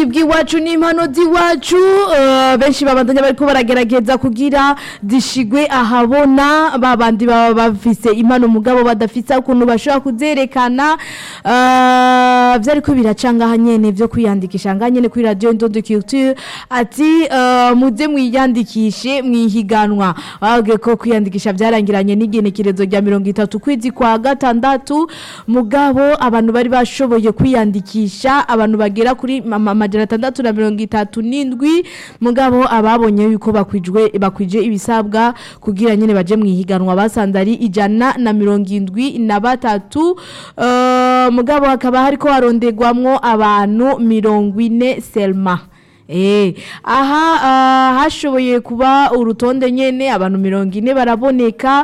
bw'iwacu n'impano z'iwacu eh, benshi babandanya bariko baragerageza kugira zishigwe ahabona babandi baba bafise impano mugabo badafise ukuntu bashobora kuzerekana eh, vyariko biracanga aha nyene vyo kwiyandikisha ngaha nyene kuri radio Ndondo Culture ati eh, muze mwiyandikishe mwihiganwa babwiye ko kwiyandikisha vyarangiranye n'igenekerezo rya mirongo itatu kwezi kwa gatandatu mugabo abantu bari bashoboye kwiyandikisha abantu bagera kuri mama amajana atandatu na mirongo itatu n'indwi mugabo ababonye yuko bakwijwe bakwije ibisabwa kugira nyene baje mwihiganwa basanze ari ijana na mirongo indwi na batatu eh, mugabo hakaba hariko harondegwamwo abantu mirongo ine selma Eh, aha ah, hashoboye kuba urutonde nyene abantu mirongo ine baraboneka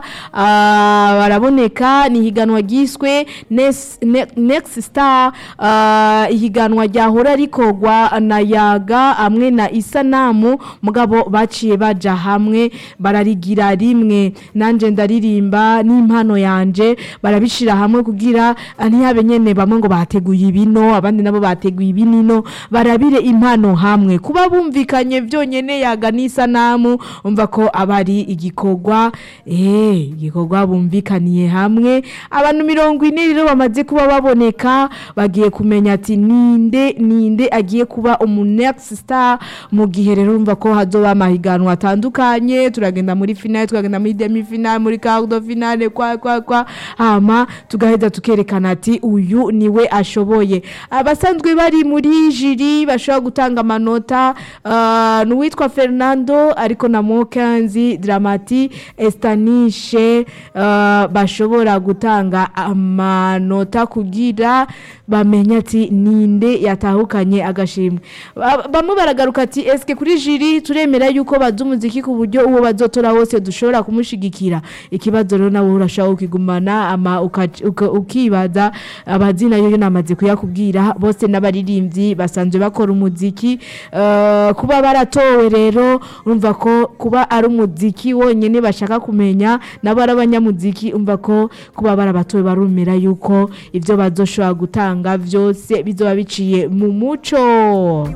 ah, baraboneka ni higanwa ryiswe Nes- Ne- next star ah, ihiganwa ryahora rikorwa na yaga hamwe na isanamu mugabo baciye baja hamwe bararigira rimwe nanje ndaririmba n'impano yanje barabishira hamwe kugira ah, ntihabe nyene bamwe ngo bateguye ibino abandi nabo bateguye ibinino barabire impano hamwe kuba bumvikanye byonyene yaga n'isanamu umva ko abari igikorwa eh igikorwa bumvikaniye hamwe abantu mirongo ine rero bamaze kuba baboneka bagiye kumenya ati ninde ninde agiye kuba umu next star mu gihe rero umva ko hazoba amahiganwa atandukanye turagenda muri finale turagenda muri demi finale muri quart de finale kwa kwa kwa hama tugaheza tukerekana ati uyu niwe ashoboye abasanzwe bari muri jiri bashobora gutanga amanota uh, n'uwitwa Fernando ariko na Mokanzi Dramati Estanishe uh, bashobora gutanga amanota kugira bamenye ati ninde yatahukanye agashimwe Ba- bamwe baragaruka ati eske kuri jiri turemera yuko bazi umuziki ku buryo uwo bazotora wose dushobora kumushigikira ikibazo rero nawe urashobora kukigumana ama uka- uka- ukibaza abazina yo namaze kuyakubwira bose n'abaririmbyi basanzwe bakora umuziki eh, kuba baratowe rero urumva ko kuba ari umuziki wonyene bashaka kumenya nabo ari abanyamuziki umva ko kuba barabatowe barumira yuko ivyo bazoshobora gutanga vyose bizoba biciye mu muco